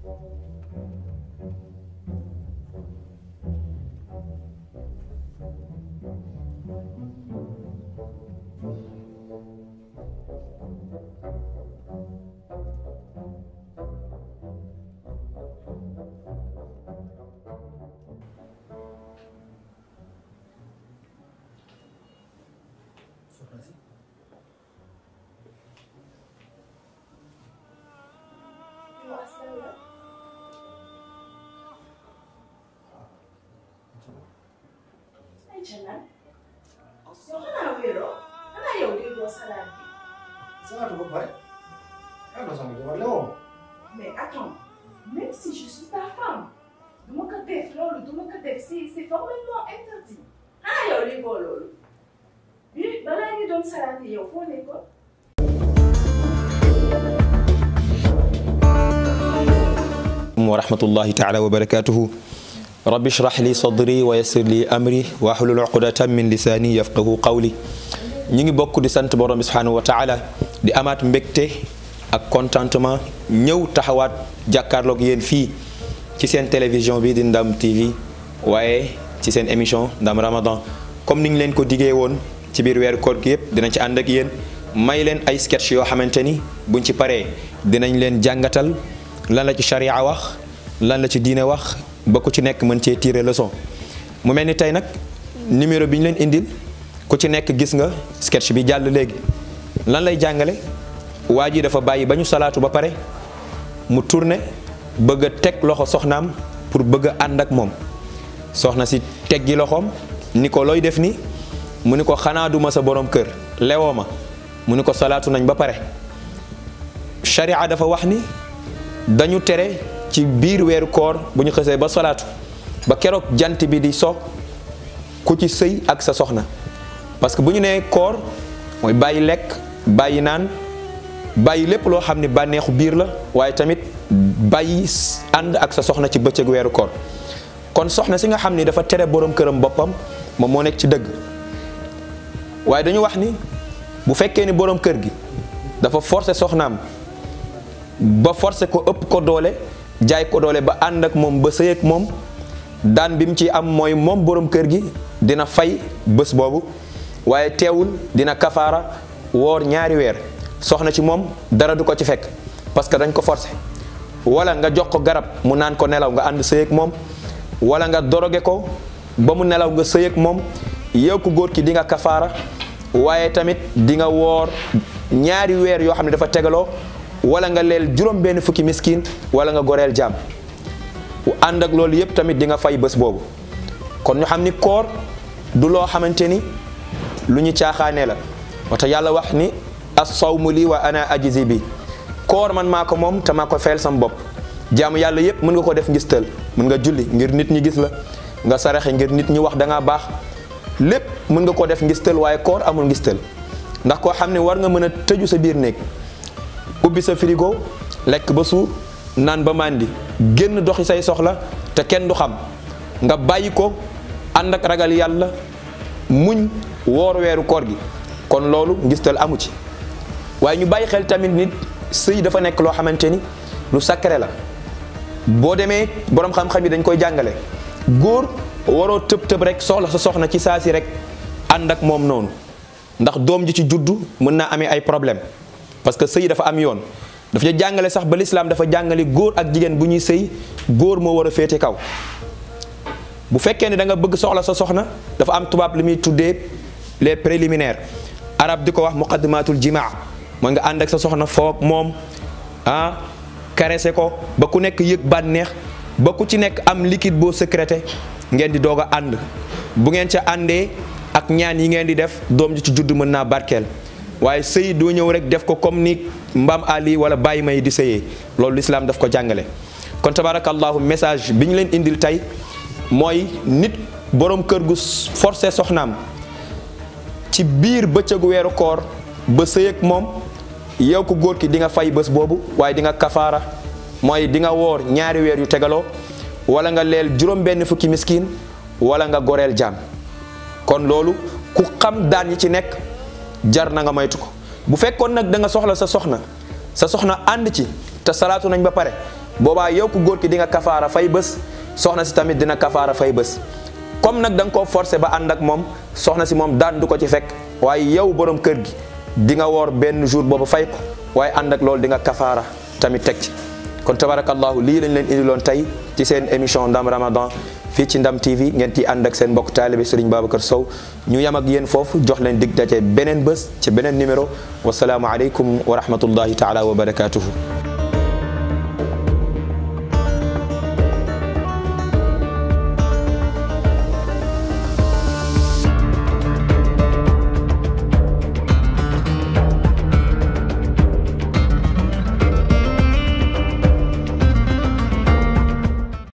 ay Jalle yow xanaa wéeroo xanaa yow déggoo salaat bi salaatu ba pare ah non sama jabar la woo mais attends même si je suis ta femme du ma ko def loolu du ma ko def c'est c'est formellement interdit xanaa yow déggoo loolu bi balaa ñu doon salaat yow foo nekkoon wa rahmatullahi taala wa barakatuhu rabbi shrah li sadri wa yassir li amri wa hlul uqdatan min lisani yafqahu qawli ñi ngi bokk di sant borom bi subhanahu wa taala di amaat mbégte ak contentement ñëw taxawaat jàkkaarloog yéen fii ci seen télévision bi di Ndam TV waaye ci seen émission Ndam Ramadan comme ni ñu leen ko diggee woon ci biir weeru koor gi yëpp dinañ ci ànd ak yéen may leen ay sketch yoo xamante ni buñ ci paree dinañ leen jàngatal lan la ci charia wax lan la ci diine wax ba ku ci nekk mën cee tirer leçon mu mel ni tey nag numéro bi ñu leen indil ku ci nekk gis nga sketch bi jàll léegi lan lay jàngale waa ji dafa bàyyi ba ñu salaatu ba pare mu tourné bëgg a teg loxo soxnaam pour bëgg a ànd ak moom soxna si teggi loxoom ni ko looy def ni mu ni ko xanaa duma sa borom kër lewoo ma mu ni ko salaatu nañ ba pare charia dafa wax ni dañu tere ci biir weeru koor bu ñu xësee ba salaatu ba keroog jant bi di so ku ci sëy ak sa soxna parce que bu ñu nee koor mooy bàyyi lekk bàyyi naan bàyyi lépp loo xam ne bànneexu biir la waaye tamit bàyyi ànd ak sa soxna ci bëccëg weeru koor kon soxna si nga xam ni dafa tere borom këram boppam moom moo nekk ci dëgg waaye dañu wax ni bu fekkee ni borom kër gi dafa forcer soxnaam ba forcer ko ëpp ko doole jaay ko doole ba ànd ak moom ba sëy ak moom daan bi mu ci am mooy moom borom kër gi dina fay bés boobu waaye teewul dina kafaara woor ñaari weer soxna ci moom dara du ko ci fekk parce que dañ ko forcer wala nga jox ko garab mu naan ko nelaw nga ànd sëy ak moom wala nga doroge ko ba mu nelaw nga sëy ak moom yow ku góor ki di nga kafaara waaye tamit di nga woor ñaari weer yoo xam ne dafa tegaloo wala nga leel juróom benn fukki miskin wala nga goreel jaam ànd ak loolu yépp tamit di nga fay bés boobu kon ñu xam ni koor du loo xamante ni lu ñu caaxaanee la wata yàlla wax ni as-sawmu lii wa ana ajzi bi koor man maa ko moom te maa ko fayal sam bopp jaamu yàlla yépp mën nga ko def ngistal mën nga julli ngir nit ñi gis la nga saraxe ngir nit ñi wax da ngaa baax lépp mën nga ko def ngistal waaye koor amul ngistal ndax koo xam ne war nga mën a tëju sa biir néeg ubbi sa frigo lekk ba suur naan ba màndi génn doxi say soxla te kenn du xam nga bàyyi ko ànd ak ragal yàlla muñ woor weeru koor gi kon loolu ngistal amu ci waaye ñu bàyyi xel tamit nit sëy dafa nekk loo xamante ni lu sacré la boo demee borom xam-xam yi dañ koy jàngale góor waroo tëb tëb rek soxla sa soxna ci saa si rek ànd ak moom noonu ndax doom ji ci juddu mën naa amee ay problème parce que sëy dafa am yoon dafa ca jàngale sax ba lislaam dafa jàngale góor ak jigéen bu ñuy sëy góor moo war a féete kaw bu fekkee ne da nga bëgg soxla sa soxna dafa am tubaab li muy tuddee les préliminaires arab di ko wax muqaddimatul jimaa mooy nga ànd ak sa soxna foog moom ah caressé ko ba ku nekk yëg bànneex ba ku ci nekk am liquide boo sécrété ngeen di doog a ànd bu ngeen ca àndee ak ñaan yi ngeen di def doom ji ci judd mën naa barkeel waaye sëy doo ñëw rek def ko comme ni mbaam ali wala bàyyi may di sëyee loolu lislaam daf ko jàngale kon tabarakallahu message bi ñu leen indil tey mooy nit borom kër gu forcé soxnaam ci biir bëccëgu weeru koor ba sëy ak moom yow ko góor ki di nga fay bés boobu waaye di nga kafaara mooy di nga woor ñaari weer yu tegaloo wala nga leel juróom benn fukki miskin wala nga goreel jaam kon loolu ku xam daan yi ci nekk jar na nga moytu ko bu fekkoon nag da nga soxla sa soxna sa soxna ànd ci te salaatu nañ ba pare boobaa yow ku góor ki di nga kafaara fay bés soxna si tamit dina kafaara fay bés comme nag da nga koo forcé ba ànd ak moom soxna si moom daan du ko ci fekk waaye yow borom kër gi di nga woor benn jour boobu fay ko waaye ànd ak loolu di nga kafaara tamit teg ci kon tabarakallahu lii lañ leen indiloon tey ci seen émission ndam ramadan fii ci ndam tv ngeen ci ànd ak seen mbokk taalibe Serigne Babacar Sow ñu yam ak yéen foofu jox leen dig daje beneen bés ci beneen numéro wasalaamu aleykum wa rahmatullahi taala wa barakatuhu